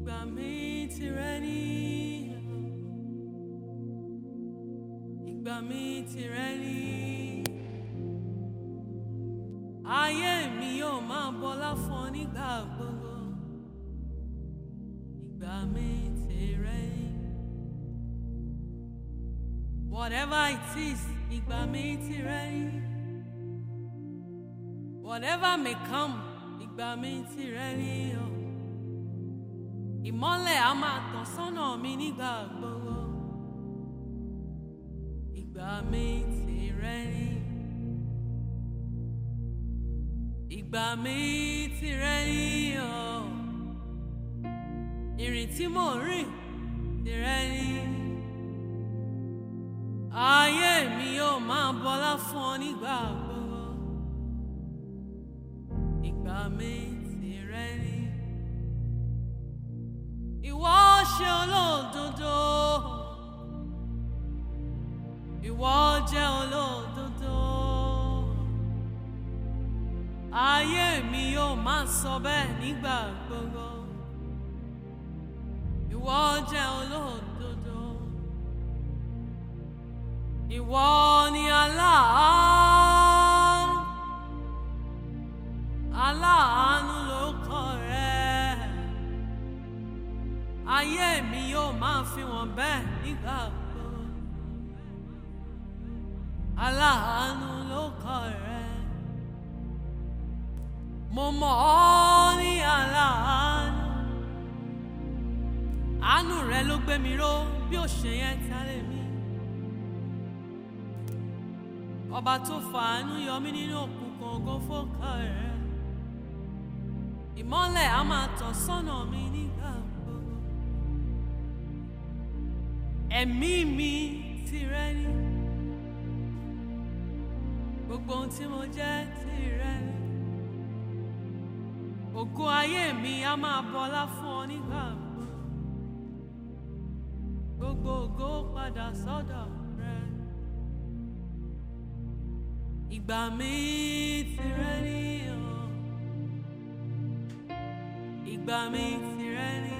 Ìgbà mi tìrẹ ni. Ìgbà mi tìrẹ ni. Ayé mi yóò máa bọlá fún ọ nígbà gbogbo. Ìgbà mi tìrẹ ni. Whatever it is, ìgbà mi tìrẹ ni. Whatever may come, ìgbà mi tìrẹ ni o. Ìmọ́lẹ̀ á máa tàn sọ́nà mi nígbà gbogbo. Ìgbà mi tìrẹ ni. Ìgbà mi tìrẹ ni o. Ìrìn tí mò ń rìn tìrẹ ni. Ayé mi yóò máa bọlá fún ọ nígbà gbogbo. Ìgbà mi tìrẹ ni. Ìwọ ṣe olódodo. Ìwọ jẹ́ olódodo. Ayé mi yóò máa sọ bẹ́ẹ̀ nígbà gbogbo. Ìwọ jẹ́ olódodo. Ìwọ ni aláàánú. Aláàánú ló kọ rẹ̀. Ayé mi yóò máa fi wọ́n bẹ́ẹ̀ nígbà gbogbo. Aláàánú ló kọ rẹ̀. Mo mọ̀ ọ́ ní aláàánú. Àánú rẹ ló gbé mi ró bí ó ṣe yẹn tálẹ̀ mi. Ọba tó fàánú yọ mí nínú òkùnkùn ògo fọ́kà rẹ̀. Ìmọ́lẹ̀ á máa tàn sọ́nà mi nígbà gbogbo. Ẹ̀mí mi tìrẹ ni. Gbogbo ohun tí mo jẹ́ tìrẹ ni. Ògo ayé mi á máa bọlá fún ọ nígbà gbogbo. Gbogbo ògo padà sọ́dọ̀ rẹ. Ìgbà mi tìrẹ ni o. Ìgbà mi tìrẹ ni.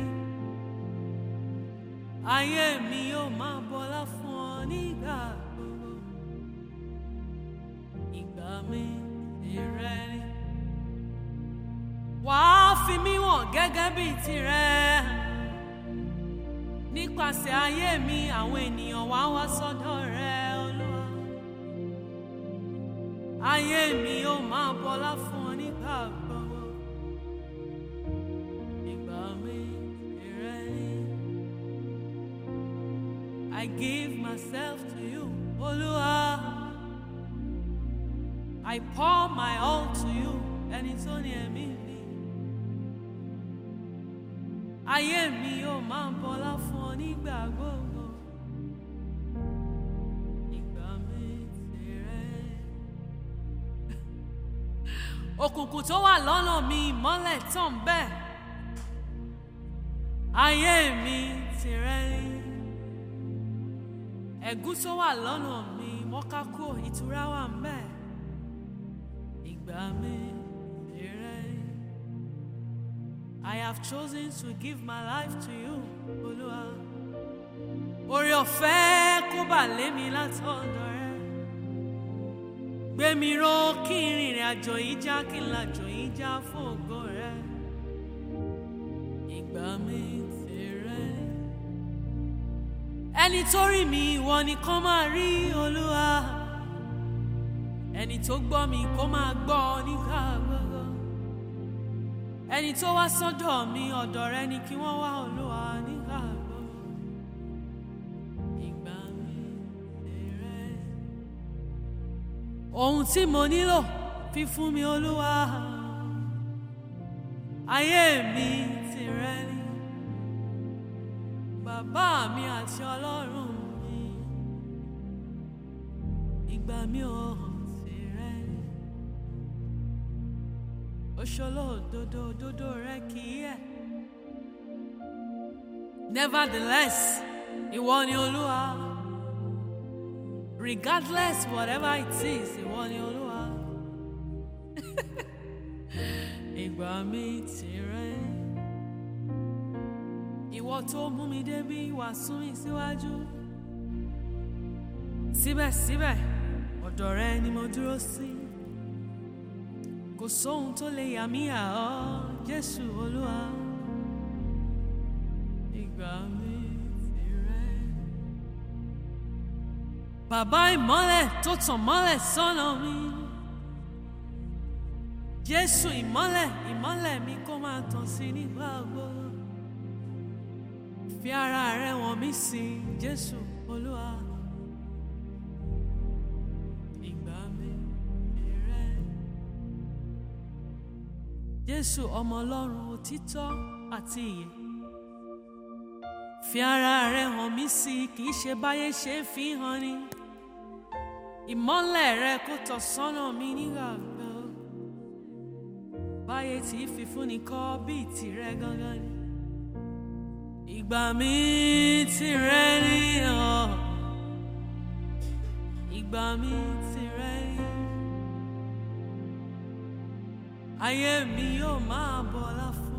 Ayé mi yóò máa bọlá fún ọ nígbà gbogbo. Ìgbà mi tìrẹ ni. Wàá fi mí wọ̀n gẹ́gẹ́ bí tirẹ̀. Nípasẹ̀ ayé mi, àwọn ènìyàn wá wá sọ́dọ̀ rẹ, Olúwa. Ayé mi yóò máa bọlá fún ọ nígbà gbogbo. Ìgbà mi tìrẹ ni. I give myself to you, Olúwa. I pour my all to you, ẹni tó ní ẹ̀mí mi. Ayé mi yóò máa bọlá fún ọ nígbà gbogbo. Ìgbà mi tìrẹ. Òkùnkùn tó wà lọ́nà mi ìmọ́lẹ̀ tàn bẹ́ẹ̀. Ayé mi tìrẹ ni. Ẹ̀gún tó wà lọ́nà mi mọ́kákó ìtura wà ń bẹ́ẹ̀. Ìgbà mi tìrẹ ni. I have chosen to give my life to you, Olúwa. Oore ọ̀fẹ́ kó bà lé mi látọ̀dọ̀ rẹ. Gbé mi ró kí n rìnrìn àjò yìí já kí n làjò yìí já fún ògo rẹ. Ìgbà mi tìrẹ. Ẹni tó rí mi ìwọ nìkan máa rí Olúwa. Ẹni tó gbọ́ mi kó máa gbọ́ nígbà gbogbo ẹni tó wá sọ́dọ̀ mi ọ̀dọ̀ rẹ ni kí wọ́n wá olúwa nígbà gbogbo ìgbà mi tìrẹ. ohun tí mo nílò fi fún mi olúwa ayé mi tìrẹ ni bàbá mi àti ọlọ́run mi ìgbà mi ò tìrẹ ni òṣòlódodo òdodo rẹ kì í yẹ̀. nevertheless ìwọ ni olúwa regardless whatever it is ìwọ ni olúwa ìgbà mi tìrẹ ìwọ tó mú mi débi wá sún mi síwájú síbẹ̀síbẹ̀ ọ̀dọ̀ rẹ ni mo dúró sí kò sóhun tó lè yà mí yà ọ́ Jésù Olúwa ìgbà mi tìrẹ. Bàbá ìmọ́lẹ̀ tó tàn mọ́lẹ̀ sọ́nà mi. Jésù ìmọ́lẹ̀ ìmọ́lẹ̀ mi kó máa tàn sí nígbà gbogbo. Fi ara rẹ wọ̀n mí sí Jésù Olúwa. Ìgbà mi tìrẹ. Jésù ọmọ Ọlọ́run òtítọ́ àti ìyè. Fi ara rẹ hàn mí sí kì í ṣe báyé ṣe ń fi hàn ni. Ìmọ́lẹ̀ rẹ kó tọ̀ sọ́nà mi nígbà gbọ́. Báyé tí fi fúnni kọ́ bíi tìrẹ gangan ni. Ìgbà mi tìrẹ ni ọ̀. Ìgbà mi tìrẹ ni. Ayé mi yóò máa bọ̀ láfún.